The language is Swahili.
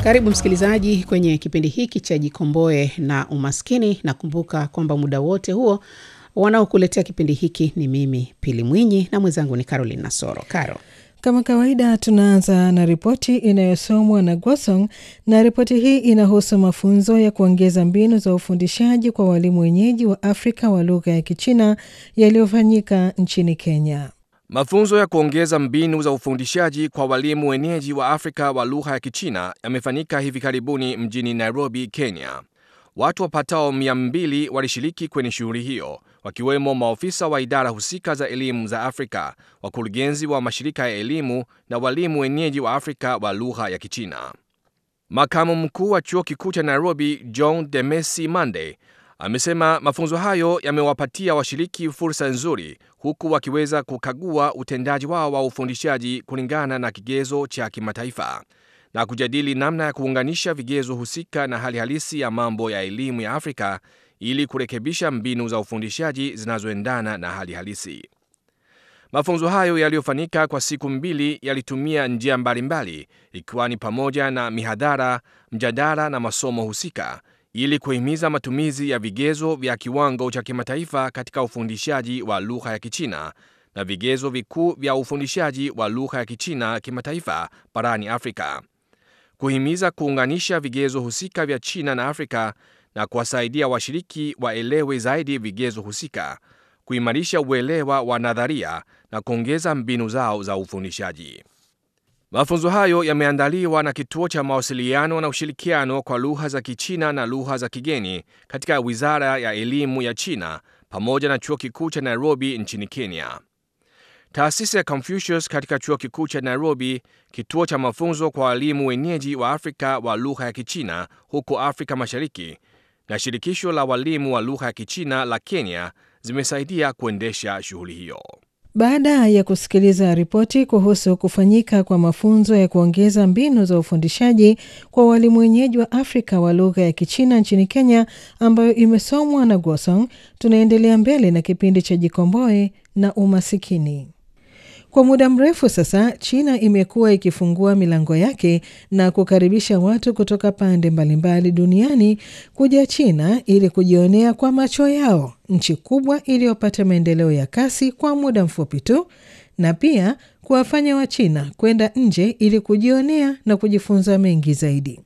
Karibu msikilizaji kwenye kipindi hiki cha Jikomboe na Umaskini. Nakumbuka kwamba muda wote huo wanaokuletea kipindi hiki ni mimi Pili Mwinyi na mwenzangu ni Caroline Nasoro. Caro, Kama kawaida tunaanza na ripoti inayosomwa na Gwasong na ripoti hii inahusu mafunzo ya kuongeza mbinu za ufundishaji kwa walimu wenyeji wa Afrika wa lugha ya Kichina yaliyofanyika nchini Kenya. Mafunzo ya kuongeza mbinu za ufundishaji kwa walimu wenyeji wa Afrika wa lugha ya Kichina yamefanyika hivi karibuni mjini Nairobi, Kenya. Watu wapatao 200 walishiriki kwenye shughuli hiyo, wakiwemo maofisa wa idara husika za elimu za Afrika, wakurugenzi wa mashirika ya elimu na walimu wenyeji wa Afrika wa lugha ya Kichina. Makamu mkuu wa chuo kikuu cha Nairobi, John Demesi Mande, amesema mafunzo hayo yamewapatia washiriki fursa nzuri, huku wakiweza kukagua utendaji wao wa ufundishaji kulingana na kigezo cha kimataifa na kujadili namna ya kuunganisha vigezo husika na hali halisi ya mambo ya elimu ya Afrika ili kurekebisha mbinu za ufundishaji zinazoendana na hali halisi. Mafunzo hayo yaliyofanyika kwa siku mbili yalitumia njia mbalimbali, ikiwa ni pamoja na mihadhara, mjadala na masomo husika ili kuhimiza matumizi ya vigezo vya kiwango cha kimataifa katika ufundishaji wa lugha ya Kichina na vigezo vikuu vya ufundishaji wa lugha ya Kichina kimataifa barani Afrika, kuhimiza kuunganisha vigezo husika vya China na Afrika na kuwasaidia washiriki waelewe zaidi vigezo husika, kuimarisha uelewa wa nadharia na kuongeza mbinu zao za ufundishaji. Mafunzo hayo yameandaliwa na Kituo cha Mawasiliano na Ushirikiano kwa Lugha za Kichina na Lugha za Kigeni katika Wizara ya Elimu ya China pamoja na Chuo Kikuu cha Nairobi nchini Kenya. Taasisi ya Confucius katika Chuo Kikuu cha Nairobi, kituo cha mafunzo kwa walimu wenyeji wa Afrika wa lugha ya Kichina huko Afrika Mashariki na shirikisho la walimu wa lugha ya Kichina la Kenya zimesaidia kuendesha shughuli hiyo. Baada ya kusikiliza ripoti kuhusu kufanyika kwa mafunzo ya kuongeza mbinu za ufundishaji kwa walimu wenyeji wa Afrika wa lugha ya Kichina nchini Kenya, ambayo imesomwa na Gwasong, tunaendelea mbele na kipindi cha Jikomboe na Umasikini. Kwa muda mrefu sasa, China imekuwa ikifungua milango yake na kukaribisha watu kutoka pande mbalimbali duniani kuja China ili kujionea kwa macho yao nchi kubwa iliyopata maendeleo ya kasi kwa muda mfupi tu, na pia kuwafanya Wachina kwenda nje ili kujionea na kujifunza mengi zaidi.